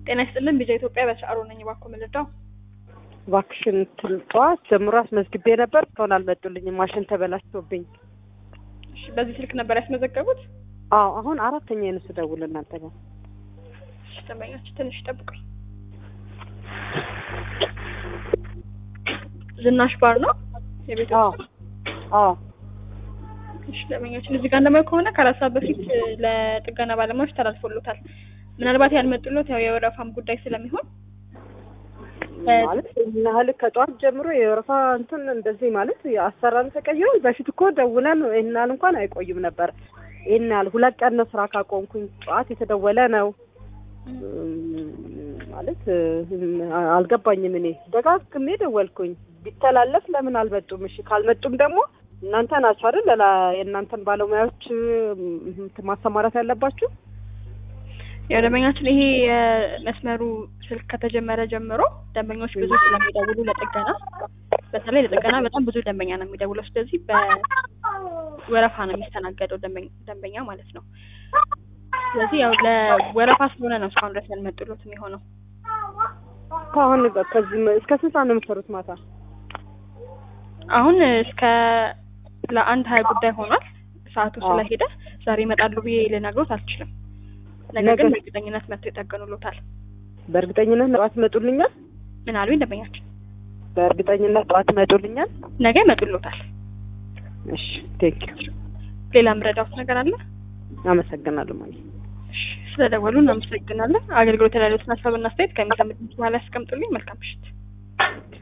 ጤና ይስጥልን ቢዛ ኢትዮጵያ በሰዓሩ ነኝ። እባክዎ ምልዳው እባክሽን እንትን ጠዋት ጀምሮ አስመዝግቤ ነበር እስካሁን አልመጡልኝም። ማሽን ተበላሽቶብኝ። እሺ፣ በዚህ ስልክ ነበር ያስመዘገቡት? አዎ አሁን አራተኛ የነሱ ደውል እናንተ ጋር እሺ፣ ደንበኛችን ትንሽ ይጠብቁኝ። ዝናሽ ባር ነው የቤት አዎ አዎ እሺ፣ ደንበኛችን እዚህ ጋር እንደማየው ከሆነ ከአራት ሰዓት በፊት ለጥገና ባለሙያዎች ተላልፎሎታል። ምናልባት ያልመጡሎት ያው የወረፋም ጉዳይ ስለሚሆን ማለት ይህን ያህል ከጠዋት ጀምሮ የወረፋ እንትን እንደዚህ ማለት አሰራር ተቀይሯል። በፊት እኮ ደውለን ይህን ያህል እንኳን አይቆይም ነበር። ይህን ያህል ሁለት ቀን ነው ስራ ካቆምኩኝ። ጠዋት የተደወለ ነው ማለት አልገባኝም። እኔ ደጋግሜ ደወልኩኝ። ቢተላለፍ ለምን አልመጡም? እሺ ካልመጡም ደግሞ እናንተ ናችሁ አይደል ሌላ የእናንተን ባለሙያዎች ማሰማራት ያለባችሁ። ያው ደንበኛችን ይሄ የመስመሩ ስልክ ከተጀመረ ጀምሮ ደንበኞች ብዙ ስለሚደውሉ ለጥገና በተለይ ለጥገና በጣም ብዙ ደንበኛ ነው የሚደውለው። ስለዚህ በወረፋ ነው የሚስተናገደው ደንበኛ ማለት ነው። ስለዚህ ያው ለወረፋ ስለሆነ ነው እስካሁን ድረስ ያልመጡሎት የሚሆነው። ከአሁን ከዚህ እስከ ስንት ሰዓት ነው የምትሰሩት ማታ? አሁን እስከ ለአንድ ሀያ ጉዳይ ሆኗል። ሰዓቱ ስለሄደ ዛሬ ይመጣሉ ብዬ ልነግሮት አልችልም። ነገር ግን በእርግጠኝነት መጥተው ይጠገኑሎታል። በእርግጠኝነት ጠዋት ይመጡልኛል። ምን አሉኝ ደንበኛችን? በእርግጠኝነት ጠዋት ይመጡልኛል። ነገ ይመጡሎታል። እሺ ቴንክ ሌላ ምረዳውት ነገር አለ? አመሰግናለሁ ማለት እሺ ስለደወሉ እናመሰግናለን። አገልግሎት ላይ ያሉትን ሀሳብና አስተያየት ከሚሰሙት በኋላ ያስቀምጡልኝ። መልካም ምሽት።